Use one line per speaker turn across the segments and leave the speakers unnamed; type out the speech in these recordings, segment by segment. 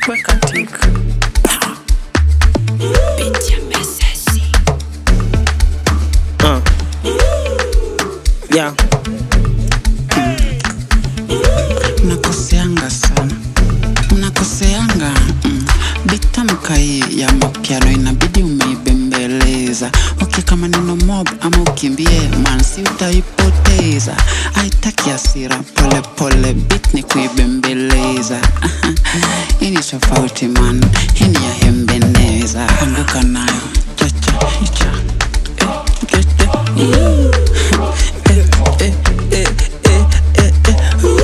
weka tik
Uh. Yeah.
mnakoseanga sana mnakoseanga mm. bitamka hii ya mapiano inabidi umeibembeleza ukika maneno mob ama ukimbie mansi utaipoteza aitaki asira pole pole bit ni kuibembeleza hii ni tofauti man hii ni ya hembeneza anguka nayo chacha icha eh, chacha. Eh, eh, eh, eh, eh, eh.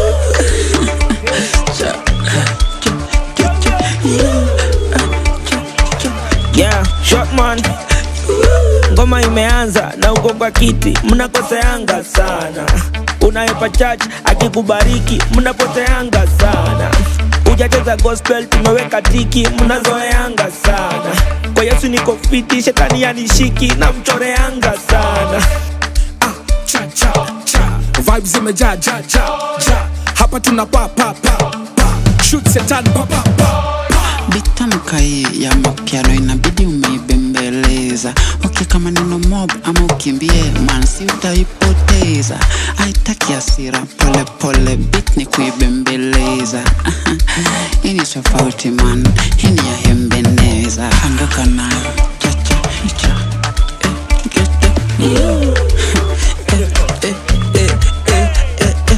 Yeah, short man. Ngoma imeanza na uko kwa kiti, mnakoseanga sana. Unayepa church akikubariki, mnapoteanga sana. Ujacheza gospel, tumeweka tiki, mnazoeanga sana. Kwa Yesu niko fiti, shetani yanishiki, na mchoreanga sana.
cha cha cha vibes zimejaa ja ja ja hapa tuna pa pa pa pa shoot setan pa pa pa
bitamka hii ya mapiano inabidi umeibembeleza ukika maneno mob ama ukimbie mansi utaipoteza aitaki asira pole pole bit ni kuibembeleza hii ni tofauti man hii ni ya hembeneza anguka nayo chacha icha eh, chacha. Eh, eh, eh, eh, eh, eh.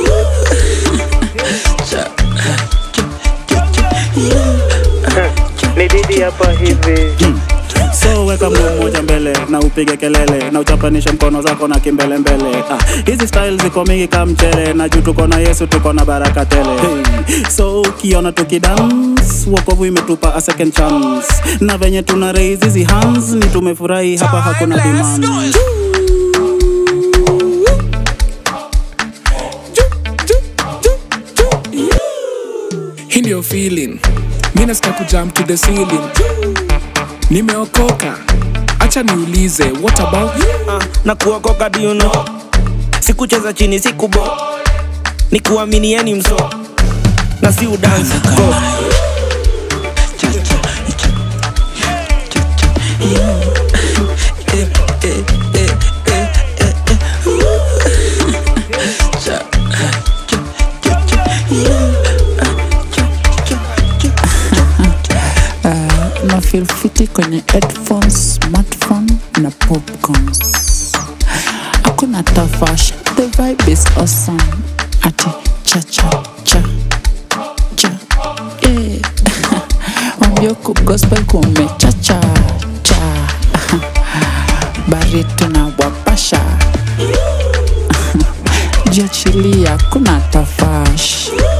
Cha- cha- cha- cha-
Ni didi hapa hivi.
so weka mguu mmoja mbele na upige kelele na uchapanishe mkono zako na kimbelembele ah, hizi style ziko mingi kama mchele na juu tuko na yesu tuko na baraka tele hey. so ukiona tukidance wokovu imetupa a second chance na venye tuna raise hizi hands ni tumefurahi hapa hakuna demand
hii ndio feeling mi nasikia kujump to the ceiling nimeokoka acha niulize what about you
uh, na kuokoka do you know sikucheza chini sikubo ni kuaminieni mso na si udansi go
na feel fiti kwenye headphones, smartphone na popcorns. Hakuna tafash, the vibe is awesome. Ati cha cha cha cha yeah. Wambia ku gospel kumecha cha cha bari tunawapasha jiachilia, kuna tafash